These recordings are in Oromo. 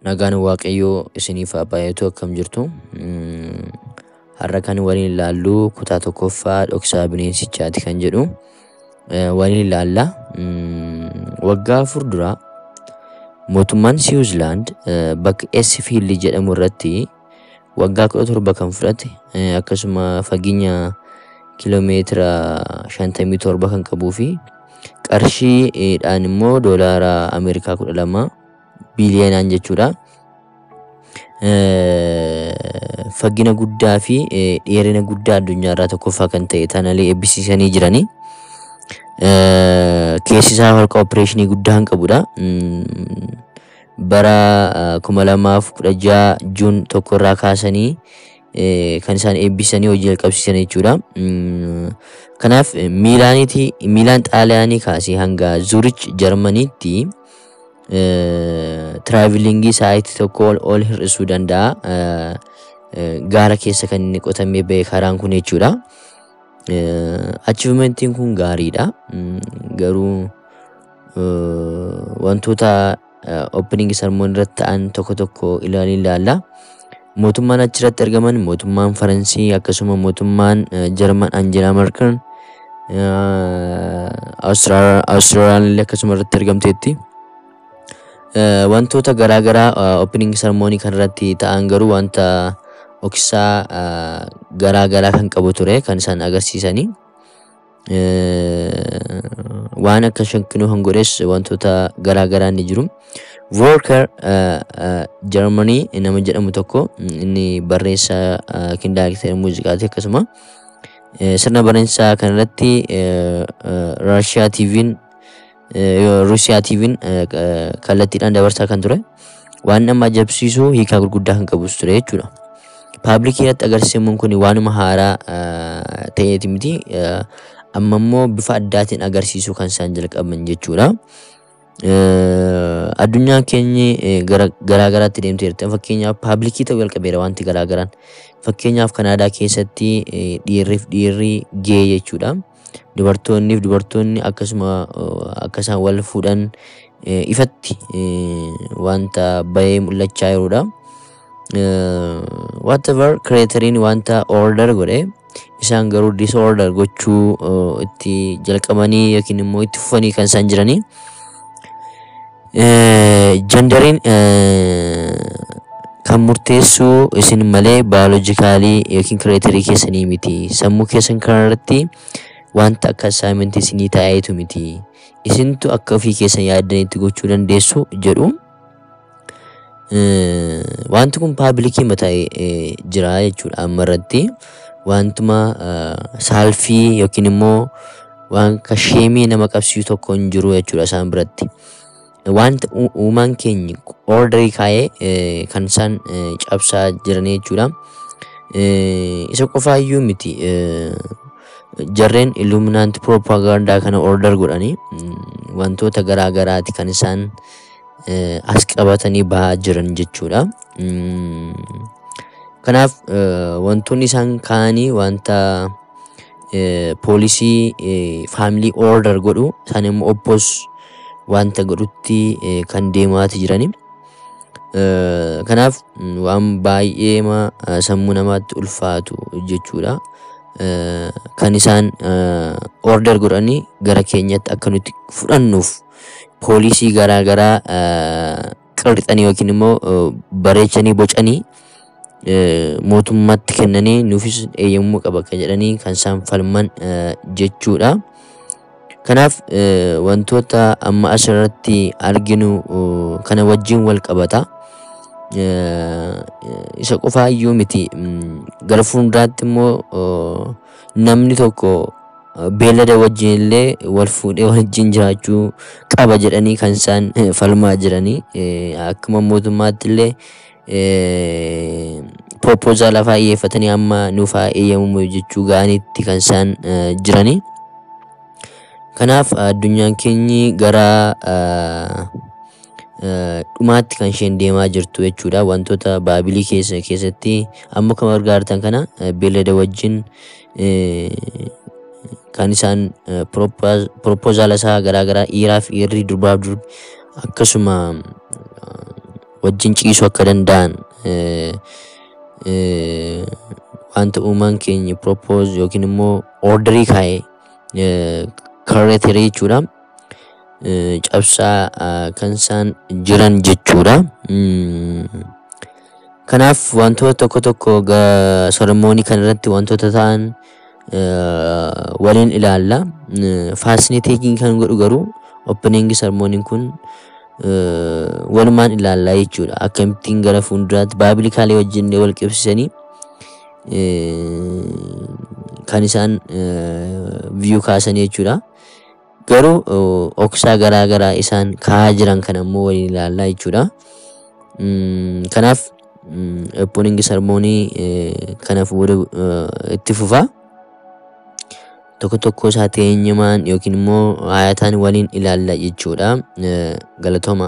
Nagaan Waaqayyoo isiniif haa baay'atu akkam jirtu. Har'a kan waliin ilaallu kutaa tokkoffaa dhoksaa bineensichaati kan jedhu waliin ilaalla. Waggaa afur dura mootummaan Siwiizerlaand bakka Eesfiild jedhamu irratti waggaa kudha torba kan fudhate akkasuma fageenya kiloomeetira shantamii torba kan qabuu fi qarshiidhaan immoo doolaara Ameerikaa kudha lama biiliyoonaan jechuudha. Fagina guddaa fi dheerina guddaa addunyaa irraa tokkoffaa kan ta'e tanallee eebbisiisanii jiranii. Keessi isaa holqa opereeshinii guddaa kan qabudha. Bara kuma lamaaf kudha jaha juun tokko irraa kaasanii kan isaan eebbisanii hojii jalqabsiisan jechuudha. Kanaaf miilaaniiti miilaan xaaliyaanii kaasee hanga zuurich jarmaniitti tiraavilingii sa'aatii tokko ol hir'isuu danda'a. Gaara keessa kan inni qotamee ba'e karaan kun jechuudha. Achiivimentiin kun gaariidha. Garuu wantoota opening sermon irratti ta'an tokko tokko ilaalii ilaalla. Mootummaan achirratti argaman mootummaan Faransii akkasuma mootummaan Jarman Angelaa Merkel Awustiraaliyaan illee akkasuma irratti argamteetti. Wantoota garaagaraa opening sermonii kanarratti ta'an garuu wanta dhoksaa garaagaraa kan qabu ture kan isaan agarsiisanii. Waan akka shankinuu kan godhes wantoota garaagaraa ni jiru. Voorkar Jarmanii nama jedhamu tokko inni barreessaa yookiin daayirektara muuziqaati akkasuma sirna barreessaa kanarratti Raashiyaa TV'n Ruusiyaa TV'n kallattiidhaan dabarsaa kan ture. Waan nama ajaa'ibsiisu hiikaa gurguddaa kan qabus ture jechuudha. Paablikii irratti agarsiifamuun kun waanuma haaraa ta'eeti miti. Amma immoo bifa addaatiin agarsiisuu kan isaan jalqaban jechuudha. Addunyaan keenya garaagaraatti deemtee jirti. Fakkeenyaaf paablikii ta'uu jalqabeera wanti garaagaraan. Fakkeenyaaf Kanaadaa keessatti dhiirriif dhiirri gee jechuudha. Dubartoonniif dubartoonni akkasuma akka isaan wal fuudhan ifatti wanta bahee mul'achaa jirudha. Whatever kireetariin wanta order godhe isaan garuu disorder gochuu itti jalqabanii yookiin immoo itti fufanii kan isaan jiranii. Jandariin kan murteessu isin malee baayoloojikaalii yookiin kireetarii keessanii miti. Sammuu keessan kanarratti wanta akka assaayimentii isinii taa'eetu miti. Isintu akka ofii keessan yaaddanitti gochuu dandeessu jedhu. Wanti kun paabilikii mataa'ee jira jechuudha amma irratti. Wantuma saalfii yookiin immoo waan akka sheemii nama qabsiisu tokko hin jiru jechuudha isaan biratti. Wanta uumaan keenya orderii kaa'ee kan isaan cabsaa jiran jechuudha. Isa qofaayyuu miti. Jarreen illuminaanti propaagandaa kana order godhanii wantoota garaagaraati kan isaan as qabatanii bahaa jiran jechuudha. Kanaaf wantoonni isaan kaa'anii wanta poolisii faamilii order godhu isaan immoo oppos wanta godhutti kan deemaati jirani. Kanaaf waan baay'ee sammuu namaatti ulfaatu jechuudha. Kan isaan order godhanii gara keenyatti akka nuti fudhannuuf poolisii garaagaraa qirxanii yookiin immoo bareechanii bocanii mootummaatti kennanii nuufis eeyyamuu qaba kan jedhanii kan isaan falman jechuudha. Kanaaf wantoota amma asirratti arginu kana wajjin wal qabata. Isa qofaayyuu miti. Gara fuulduraatti immoo namni tokko beellada wajjin illee wal fuudhee wajjin jiraachuu qaba jedhanii kan isaan falmaa jiranii. Akkuma mootummaatti illee proposal lafaa dhiyeeffatanii amma nuuf haa eeyyamamu jechuu ga'anitti kan isaan jiranii. Kanaaf addunyaan keenyi gara dhumaatti kan isheen deemaa jirtu jechuudha. Wantoota baabilii keessa keessatti amma kan argitan kana beellada wajjin kan isaan propozaala isaa garaagaraa dhiiraaf dhiirri durbaaf durbi akkasuma wajjin ciisuu akka danda'an eh, eh, wanta uumaan keenya propose yookiin immoo orderii kaa'ee eh, karreetere jechuudha. Eh, Cabsaa ah, kan isaan jiran jechuudha. Mm. Kanaaf wantoota tokko tokko sermoonii kana irratti wantoota ta'an eh, waliin ilaalla. Faasiniiteetiin kan godhu garuu opening sermooniin kun eh, walumaan ilaallaa jechuudha. Akkamittiin gara fuulduraatti baabilikaalee wajjin illee wal qabsiisanii eh, kan isaan viyuu kaasan jechuudha. Garuu oh, oksaa garaa garaa isaan kaa'aa jiran kan ammoo waliin ilaallaa jechuudha. Mm, Kanaaf opening sermoonii eh, kanaaf booda eh, itti fufa. Tokko tokko isaa teenyumaan yookiin immoo haayataan waliin ilaalla jechuudha. Eh, Galatooma.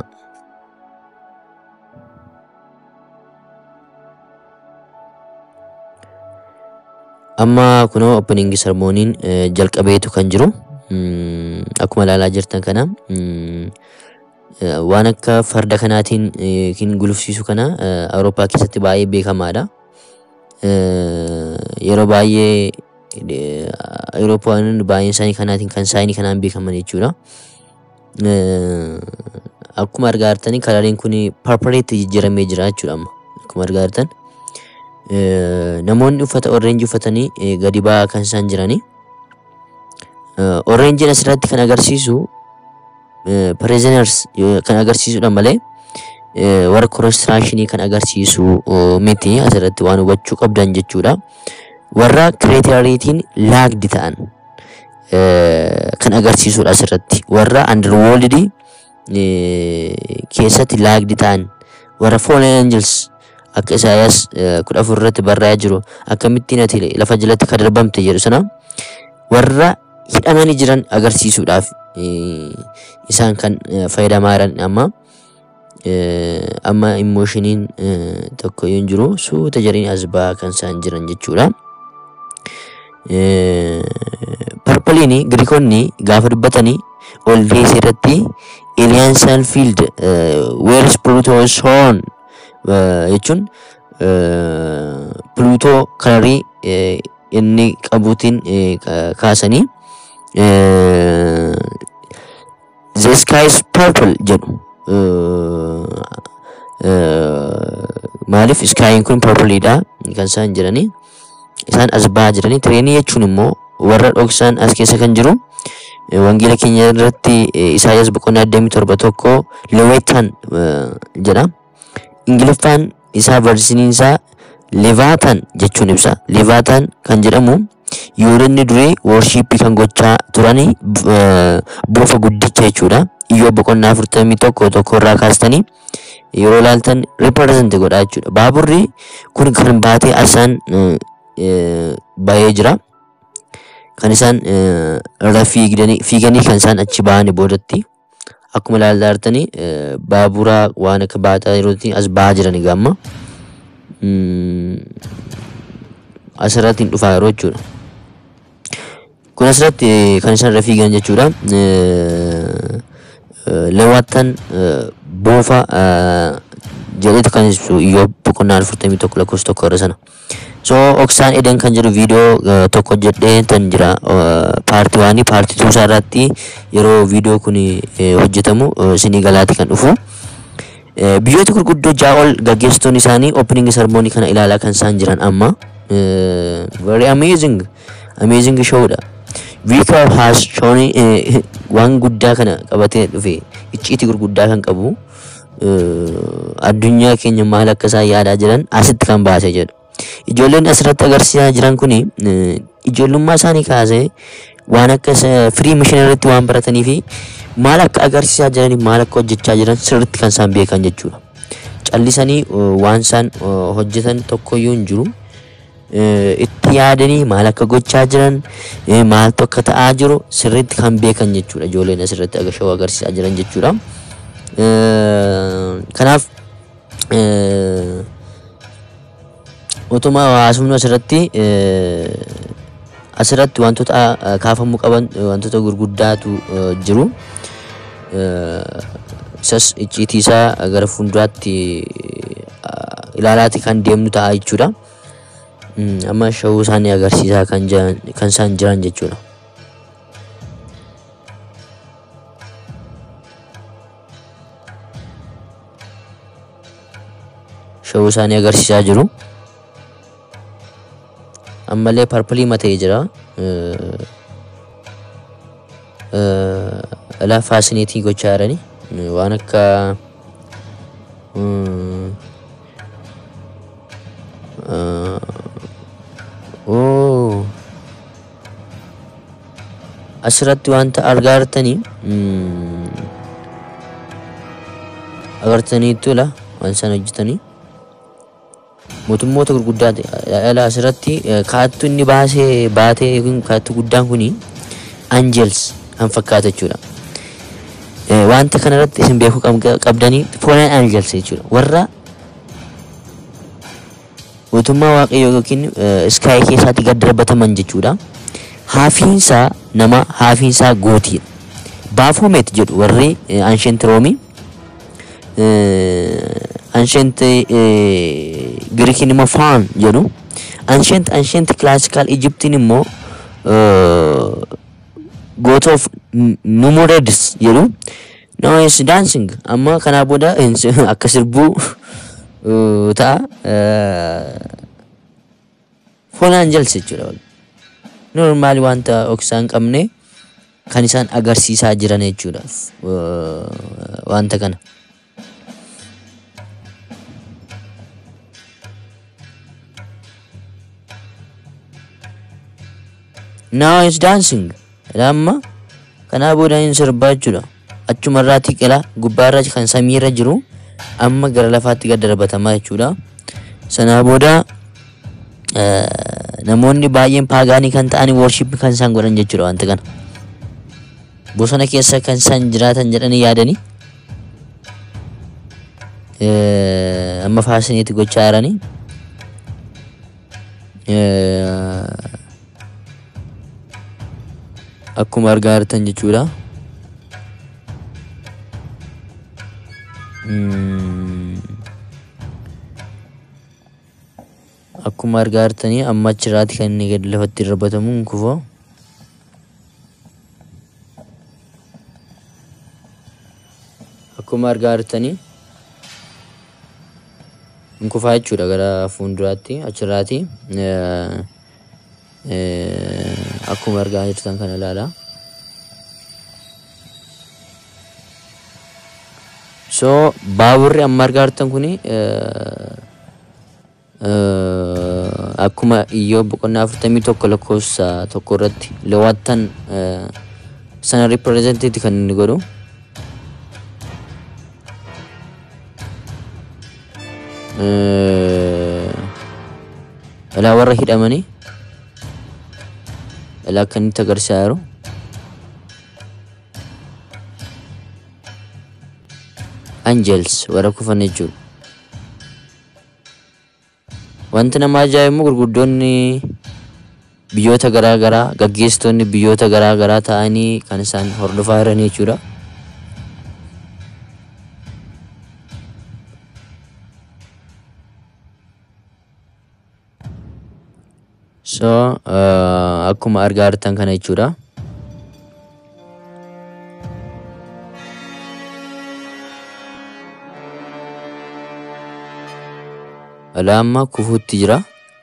Amma kunoo opening sermooniin eh, jalqabeetu kan jiru. Mm, Akkuma ilaalaa jirtan kana mm, eh, waan akka farda kanaatiin eh, yookiin gulufsiisu kana eh, Awurooppaa keessatti baay'ee beekamaadha. Eh, Yeroo baay'ee eh, Awurooppaan baay'een isaanii kanaatiin kan saayinii kanaan beekaman jechuudha. Eh, Akkuma argaa jirtanii kalariin kun parpaleetti jijjiiramee jira jechuudha amma. Akkuma argaa jirtan. Eh, Namoonni uffata orreenjii uffatanii eh, gadi ba'aa kan isaan jiranii. Uh, Orreenjiin asirratti kan agarsiisu uh, prisoners yoo- kan agarsiisudha malee uh, warra constructionii kan agarsiisu uh, miti asirratti waan hubachuu qabdan jechuudha. Warra kireetariitiin laagdi ta'an uh, kan agarsiisudha asirratti. Warra underworld uh, keessatti laagdi ta'an warra fallen angels akka Isaayaas uh, kudha afur irratti barraa'ee jiru akkamittiin ati lafa jalatti kan darbamte jedhu sana warra hidhamanii jiran agarsiisuudhaaf eh, isaan kan eh, fayyadamaa jiran amma eh, amma immoshiniin eh, tokko yoo hin jiru suuta jariin as ba'aa kan isaan jiran jechuudha. Eh, Parpaliini Giriikonni gaafa dubbatanii ol deesee irratti Alien Sanfield Where is Pluto's horn eh, jechuun eh, Plutoo kalarii eh, inni qabuutiin eh, ka- kaasanii eh, The sky is purple jedhu. Eh, eh, Maaliif skaayiin kun purpleedha kan isaan jiranii. Isaan as ba'aa jiranii. Tireenii jechuun immoo warra dhoksaan as keessa kan jiru. eh, Wangeela keenya irratti eh, Isaayyaas boqonnaa 27 tokko Leweetaan jedha. Ingiliffaan isaa versiiniin isaa Levaatan jechuun ibsa. Levaatan kan jedhamu yoolonni durii worshiippii kan gochaa turanii eh, boofa guddicha jechuudha. Iyyoo boqonnaa afurtamii tokko tokko irraa kaastanii yeroo ilaaltan riiparezenti godhaa jechuudha. Baaburri kun kan baatee asaan eh, eh, bahee jira. Kan isaan eh, irra fiigdanii fiiganii kan isaan achi bahani boodatti akkuma ilaalaa jirtanii eh, baabura waan akka baataa yerootti as bahaa jirani gamma. Mm, asirratti hin dhufaa yeroo jechuudha. Kun asirratti eh, kan isaan irra fiigan jechuudha. Eh, eh, Leewwattan eh, boofa eh, jedhetu kan ibsu iyyoo boqonnaa afurtamii tokko lakkoofsa tokko irra sana. So oksaan eden kan jedhu viidiyoo eh, tokko hojjedhee tan jira paartii waanii paartii tuusaa irratti yeroo viidiyoo kun eh, hojjetamu eh, isinii galaati kan dhufu. Eh, Biyyoota gurguddoo ja'a ol gaggeessitoonni isaanii opening sermoonii kana ilaalaa kan isaan jiran amma. Eh, Very amazing. Amazing showdha. Viikar has shown eh, waan guddaa kana qabatee dhufe icciitii gurguddaa kan qabu eh, addunyaa keenya maal akka isaan yaadaa jiran asitti kan baasee jedhu. Ijoolleen asirratti agarsiisaa jiran kuni eh, ijoollummaa isaanii kaasee waan akka firii mishinariitti waan baratanii fi maal akka agarsiisaa jiranii maal akka hojjechaa jiran sirriitti kan isaan beekan jechuudha. Callisanii eh, waan isaan eh, hojjetan tokkoyyuu hin jiru. Eh, itti yaadanii maal akka gochaa jiran eh, maaltu akka ta'aa jiru sirriitti kan beekan jechuudha ijoolleen asirratti agashawoo agarsiisaa jiran jechuudha. Eh, Kanaaf eh, utuma haasofnu asirratti eh, asirratti wantoota eh, kaafamuu qaban eh, wantoota gurguddaatu eh, jiru. Eh, isas icciitii isaa gara fuulduraatti uh, ilaalaati kan deemnu ta'a jechuudha. Mm, Amma shawuu isaanii agarsiisaa kan jiran kan isaan jiran jechuudha. Shawuu isaanii agarsiisaa jiru. Ammallee parpilii mata'ee jira. Uh, uh, Ilaa faasineetii gochaa jirani. Uh, Waan akka mm, uh, oo asirratti wanta argaa jirtanii mm, agartaniittu la waan isaan hojjetanii mootummoota gurguddaati ala asirratti eh, kaattu inni baasee baatee yookiin kaattu guddaan kuni angels kan fakkaata jechuudha. Eh, Wanta kanarratti isin beekuu qab- qabdanii foonaan angels jechuudha. Warra mootummaa waaqayyoo yookiin iskaayii keessaatti gad darbataman jechuudha. Haafiinsaa nama haafiinsaa gootiidha. Baafomet jedhu warri anshent roomii anshent girikiin immoo faan jedhu anshent anshent classical Egyptiin immoo goota of numureds jedhu no is dancing amma kanaa booda akka sirbuu uh, ta'a foon angels jechuudha normaali wanta oksaa hin qabne kan isaan agarsiisaa jiran jechuudha uh, wanta kana now is dancing amma kanaa booda hin sirbaa jechuudha achuma irraatti qila gubbaarra kan samiirra jiru amma gara lafaatti gad darbatamaa jechuudha sanaa booda eh, namoonni baay'een paagaanii kan ta'an worship kan isaan godhan jechuudha wanta kana bosona keessa kan isaan jiraatan jedhanii yaadanii eh, amma faasiniitti gochaa jiranii eh, akkuma argaa jirtan jechuudha. Mm. Akkuma argaa jirtanii amma achirraati kan inni gadi lafatti darbatamu hin kufoo. Akkuma argaa jirtanii hin kufaa jechuudha gara fuulduraatti achirraati. Eh, eh, akkuma argaa jirtan kana ilaala. So baaburri amma argaa jirtan kuni eh, eh, akkuma iyyoo boqonnaa afurtamii tokko lakkoofsa tokko irratti leewwattan eh, sana ripireezentiiti kan inni godhu. Eh, Ilaa warra hidhamanii ilaa akka inni itti agarsiisaa jiru. Angels warra kufan jechuudha. Wanti nama ajaa'ibu gurguddoonni biyyoota garaa garaa gaggeessitoonni biyyoota garaa garaa ta'anii kan isaan hordofaa jiran jechuudha. So uh, akkuma argaa jirtan kana jechuudha. Alaa amma kufuutti jira.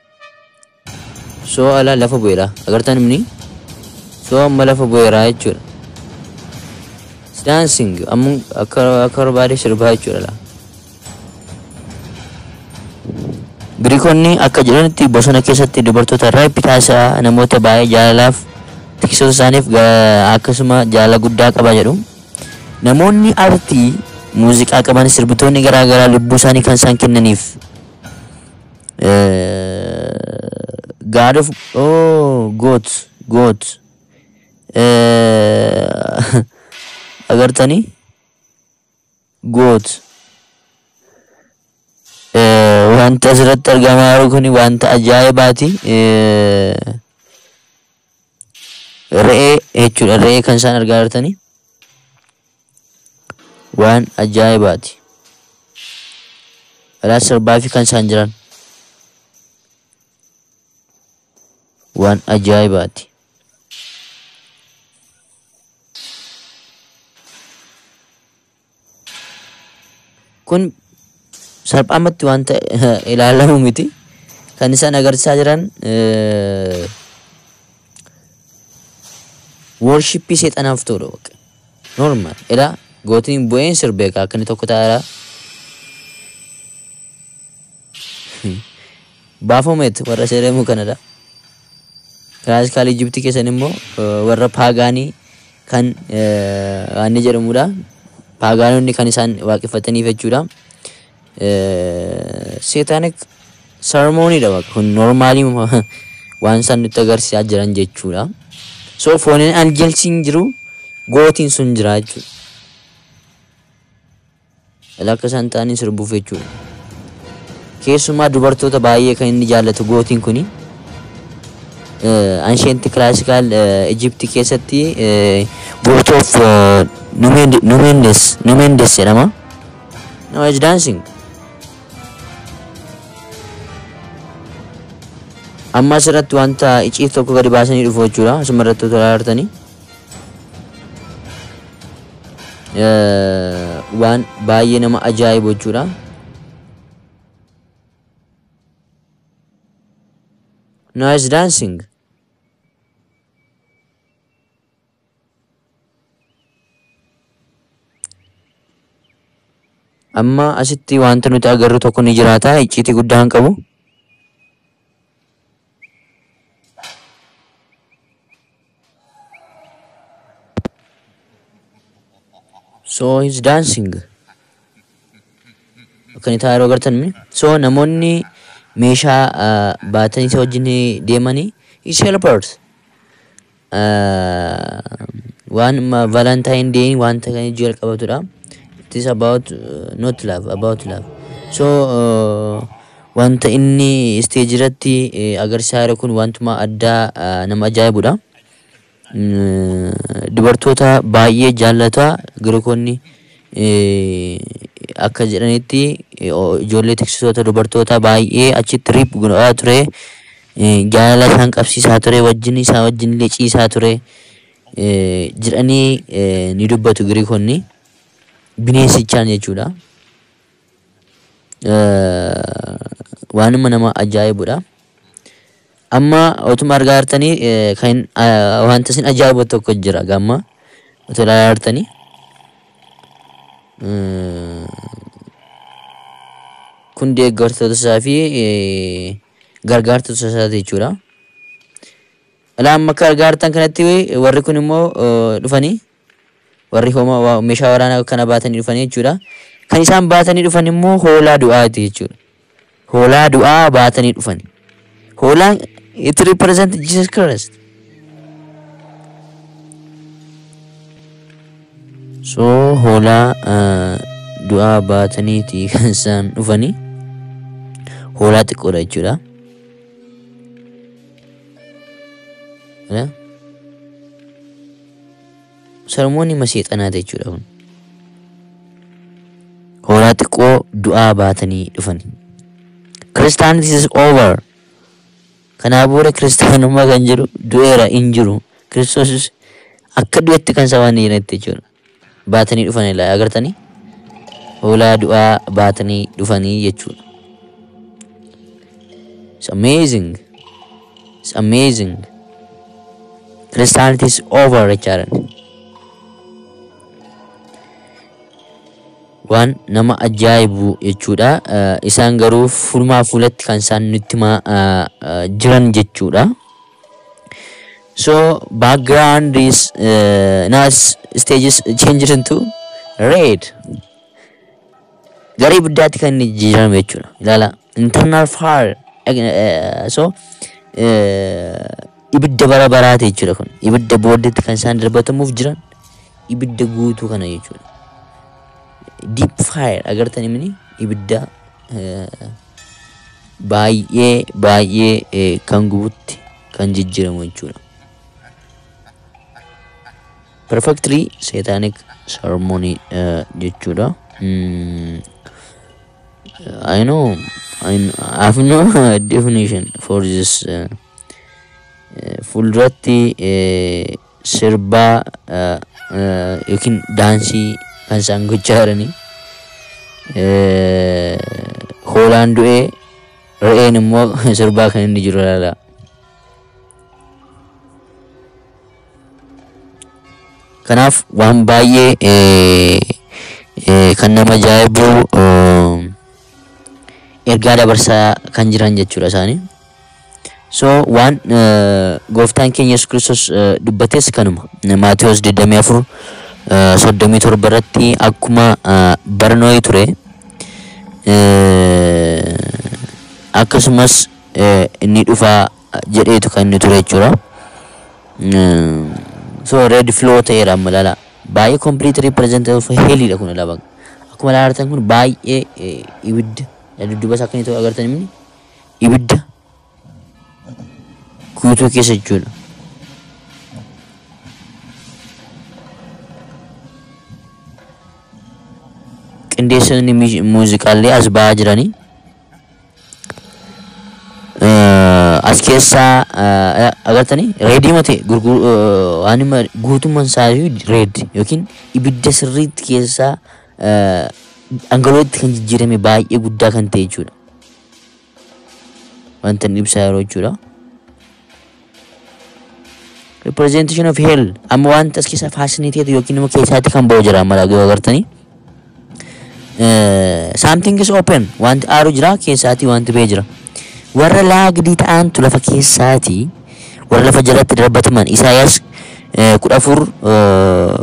So alaa lafa bu'eera. Agartan imni? So amma lafa bu'eera jechuudha. Dancing amma akka akka barbaade sirbaa jechuudha laa. Giriikonni akka jedhanitti bosona keessatti dubartoota reepi taasisaa namoota baay'ee jaalalaaf tiksoota isaaniif ga- akkasuma jaalala guddaa qaba jedhu. Namoonni artii muuziqaa qaban sirbitoonni garaa garaa lubbuu isaanii kan isaan kennaniif. Eh, God of oh goat goat eh, agartanii goat Eh, wanta asirratti argamaa jiru kun wanta ajaa'ibaati. Eh, Re'ee jechuudha. Re'ee kan isaan argaa jirtanii. waan ajaa'ibaati. Alaa sirbaa fi kan isaan jiran waan ajaa'ibaati. Kun salphaamatti wanta ilaalamu miti. Kan isaan agarsiisaa jiran worshippii seexanaaf ta'udha. Normaal. Ilaa gootiin bu'een sirbeeka akka inni tokko ta'aa baafameet warra seeramuu kanadha. Kiraasikaal Ijiptii keessan immoo warra paagaanii kan waan jedhamudha. Paagaanonni kan isaan waaqeffataniif jechuudha. Seetaanik sarmooniidha kun noormaalii waan isaan nutti agarsiisaa jiran jechuudha. So fooniin anjelsiin jiru gootiin sun jira jechuudha. Akka isaan ta'anii sirbuuf jechuudha. Keessumaa dubartoota baay'ee kan inni jaallatu gootiin kuni. Ansheenti kilaasikaal Ijiptii keessatti gootoof Numendes Numendes jedhama. Now is dancing. Amma asirratti wanta icciif tokko gadi baasanii dhufu jechuudha. Asuma irratti otoo ilaaltanii. Waan baay'ee nama ajaa'ibu jechuudha. Now is dancing. Amma asitti wanta nuti agarru tokko ni jiraata. Icciitii guddaa hin qabu. So he's dancing. Akkan itti yeroo agartan so namoonni meeshaa baatanii isa wajjin deemanii is helpers. Waan valentine day wanta kan ijji qabatudha. It is about uh, not love, about love. So uh, wanta inni stage irratti agarsiisaa jiru kun wantuma addaa nama ajaa'ibudha. Dubartoota baay'ee jaallata Giriikonni akka jedhanitti ijoollee tiksitoota dubartoota baay'ee achitti riip godhaa ture. Jaalala isaan qabsiisaa ture wajjin isaa wajjin illee ciisaa ture jedhanii ni dubbatu Giriikonni. Bineensichaan jechuudha. Waanuma nama ajaa'ibudha. Amma otuma argaa jirtanii kan wanta isin ajaa'ibu tokko jira gamma otoo ilaalaa jirtanii. Kun deeggartoota isaa fi gargaartota isaati jechuudha. Ilaa amma akka argaa jirtan kanatti warri kun immoo dhufanii warri homaa meeshaa waraanaa kana baatanii dhufanii jechuudha. Kan isaan baatanii dhufan immoo hoolaa du'aati jechuudha. Hoolaa du'aa baatanii dhufan. Hoolaan it represent Jesus Christ. So hoolaa du'aa baataniiti kan isaan dhufanii. Hoolaa xiqqoodha jechuudha. Sarmoonni maseexanaati jechuudha kun. Hoolaa xiqqoo du'aa baatanii dhufan. Christianity is over. Kanaa booda kiristaanummaa kan jiru du'eera hin jiru. Kiristoosis akka du'etti kan sabaan jiretti jechuudha. Baatanii dhufan ilaa agartanii. Hoolaa du'aa baatanii dhufanii jechuudha. It's amazing. It's amazing. Christianity is over jechaadha. waan nama ajaa'ibu jechuudha. Isaan garuu fuulmaa fuulatti kan isaan nutti himaa jiran jechuudha. So background is uh, now stages changed into red. Gara ibiddaatti kan inni jijjiirame jechuudha. Ilaala internal fire so ibidda bara baraati jechuudha kun. Ibidda booddeetti kan isaan darbatamuuf jiran ibidda guutuu kana jechuudha. deep fire agartanii mini ibidda baay'ee baay'ee kan gubutti kan jijjiiramu jechuudha. perfectly satanic ceremony uh, jechuudha. Mm, I know, I, kn- I have no definition for this. Uh, uh, fuulduratti uh, sirbaa uh, uh, yookiin daansii kan isaan gochaa jiranii. Uh, hoolaan du'ee re'een immoo sirbaa kan inni jiru ilaala. Kanaaf waan baay'ee eh, eh, kan nama ajaa'ibu eh, ergaa dabarsaa kan jiran jechuudha isaanii. So waan eh, gooftaan keenya Yesuus Kiristoos eh, dubbates kanuma. Maatiyos 24 eh, 37 irratti akkuma eh, barnooyi ture eh, akkasumas eh, inni dhufaa jedheetu kan inni ture jechuudha. Mm, so red flow ta'eera amma lala baay'ee complete representative of heliidha kun laba akkuma ilaaltan kun baay'ee eh, ibidda dudduba isaa akka inni ta'u agartan imni ibidda guutuu keessa jechuudha. Qindeessonni mi- muuziqaallee as ba'aa jiranii. Eh, as keessaa eh, agartanii reedii mate waan hima guutummaan isaa reed yookiin ibidda sirriitti keessaa eh, dhangala'ootti kan jijjiirame baay'ee guddaa kan ta'e jechuudha. Wanta inni ibsaa yeroo jechuudha. Representation of hell amma wanta as keessaa fascinated yookiin immoo keessaatti kan ba'u jira amma yoo agartanii. Eh, something is open wanti aaru jira keessaatii wanti ba'ee jira. warra laagdii ta'antu lafa keessaati warra lafa jalatti darbataman Isaayaas eh, kudha afur eh,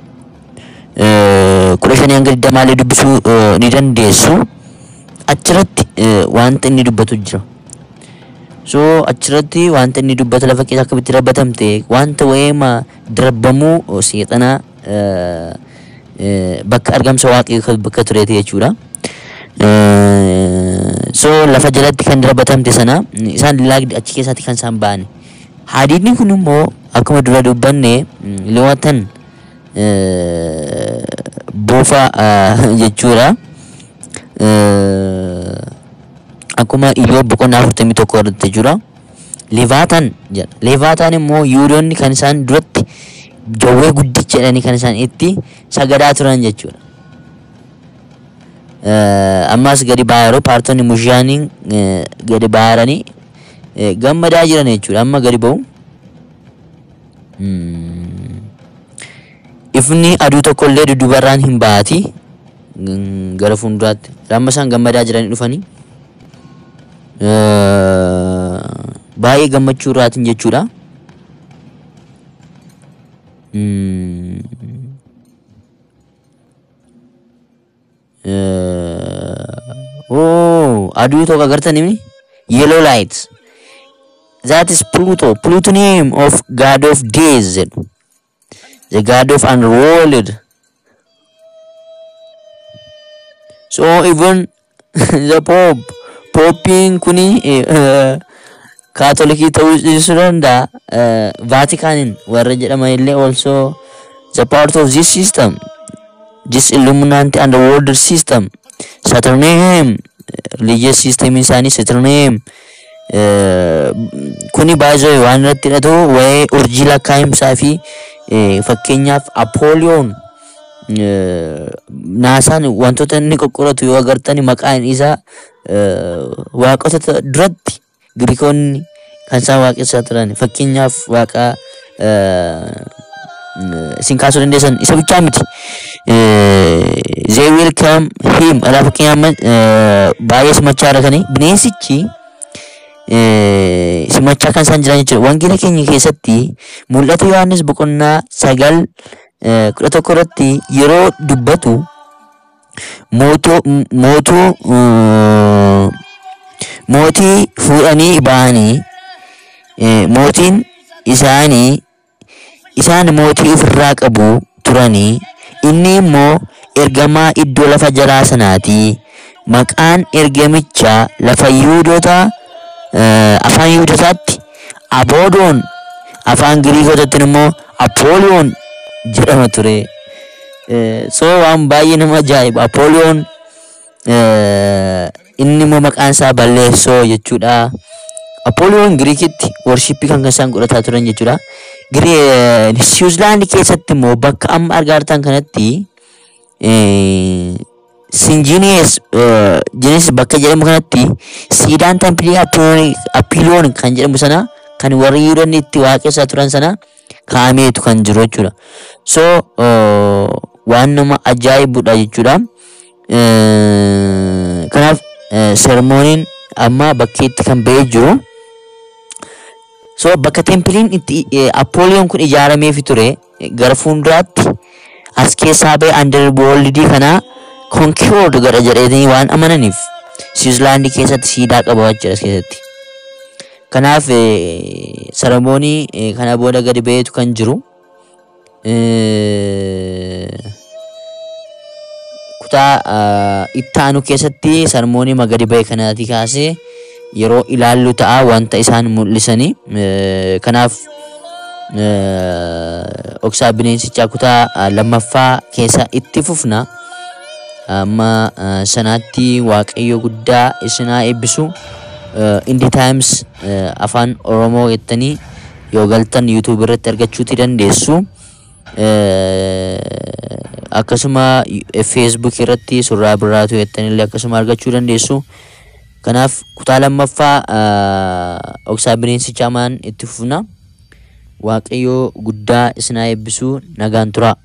eh, kudha shanii hanga digdamaallee dubbisuu eh, ni dandeessu achirratti eh, wanta inni dubbatu jira. So achirratti wanta inni dubbata lafa keessa akkamitti darbatamte wanta wayeema darbamuu oh, seexanaa eh, eh, bakka argamsa waaqii bakka tureeti jechuudha. Eh, so lafa jalatti kan darbatamte sana mm, isaan laagdi achi keessatti kan isaan ba'an hadiidni kun immoo akkuma dura dubbanne mm, lewatan eh, buufa ah, jechuudha Eh, akkuma iyyoo boqonnaa afurtamii tokko irratti jechuudha levaatan jedha levaatan immoo yuudonni kan isaan duratti jawwee guddicha jedhanii kan isaan itti sagadaa turan jechuudha Eh, ammas gadi ba'aa yeroo paartonni mushaaniin eh, gadi ba'aaranii eh, gammadaa jiran jechuudha amma gadi ba'u. Hmm. Ifni aduu tokko illee duddubarraan hin ba'ati Mm, gara fuulduraatti amma isaan gammadaa jiranii dhufanii Eh, baay'ee gammachuu irraatiin jechuudha. Hmm. Uh, oh, aduu tokko agartan imni yellow light. That is Pluto. Plutonium of god of days. jedhu. The god of unrolled. So even the Pope. Poppiin kuni eh, kaatolikii ta'uu dhiisuu danda'a. Eh, Vatikaanin warra jedhaman illee also the part of this system. this Illuminati underworld system Saturnium religious system isaanii Saturnium eh, kuni baay'ee waan irratti hidhatu waa'ee urjii lakkaa'imsaa fi eh, fakkeenyaaf Apooliyoon eh, naasaan wantoota inni qoqqoratu yoo agartan maqaan isaa eh, waaqota ta- duratti Giriikonni kan isaan waaqessaa turan fakkeenyaaf waaqa eh, eh, isin kaasuu dandeessan isa bichaa miti. Eh, They will come him alaa fakkeenyaaf eh, baay'ee simachaa argatanii bineensichi eh, simachaa kan isaan jiran jechuudha. Wangeela keenya keessatti mul'ata Yohaannis boqonnaa sagal eh, kudha tokko irratti yeroo dubbatu mootuu mootuu eh, mootii fuudhanii ba'anii eh, mootiin isaanii isaan mootii ofirraa qabu turanii inni immoo ergamaa iddoo lafa jalaa sanaati maqaan ergamichaa lafa yuudota eh, afaan yuudotaatti aboodoon afaan giriikotaatti immoo apooliyoon jedhama ture. Eh, So waan baay'ee nama ajaa'iba. Apooliyoon eh, inni immoo maqaan isaa balleessoo jechuudha. Apooliyoon Giriikitti worshippii kan isaan godhataa turan jechuudha. Giri- Siwiizerlaandi keessatti immoo bakka amma argaa jirtan kanatti eh, Sinjinees Jinees bakka jedhamu kanatti siidaan tampilii Apiloon kan jedhamu sana kan warri Yihuudoonni itti waaqessaa turan sana kaameetu kan jiru jechuudha. So eh, waan nama ajaa'ibudha jechuudha. Eh, Kanaaf eh, sermooniin amma bakkeetti kan ba'ee jiru. So bakka tempiliin itti eh, Apooliyoon kun ijaarameefi ture eh, gara fuulduraatti as keessaa ba'e underworldii kana conquered godha jedhanii waan amananiif Siwiizerlaandii keessatti siidaa qaba jechuudha as keessatti. Kanaaf eh, sermoonii eh, kana booda gadi ba'eetu kan jiru. Eh, kutaa ah, itti aanu keessatti sermoonii gadi ba'e kanaatii kaasee yeroo ilaallu ta'a wanta isaan mul'isanii Eh, kanaaf eh, dhoksaa bineensichaa kutaa ah, lammaffaa keessa itti fufna amma ah, sanaatti waaqayyo guddaa isinaa eebbisu Eh, indi taayims afaan oromoo jettanii yoo galtan yuutuub irratti argachuuti dandeessu Eh, akkasuma feesbuuk irratti surraa biraatu jettanillee akkasuma argachuu dandeessu kanaaf kutaa lammaffaa ah, dhoksaa bineensichaa maan itti fufna waaqayyo guddaa isinaa eebbisu nagaan tura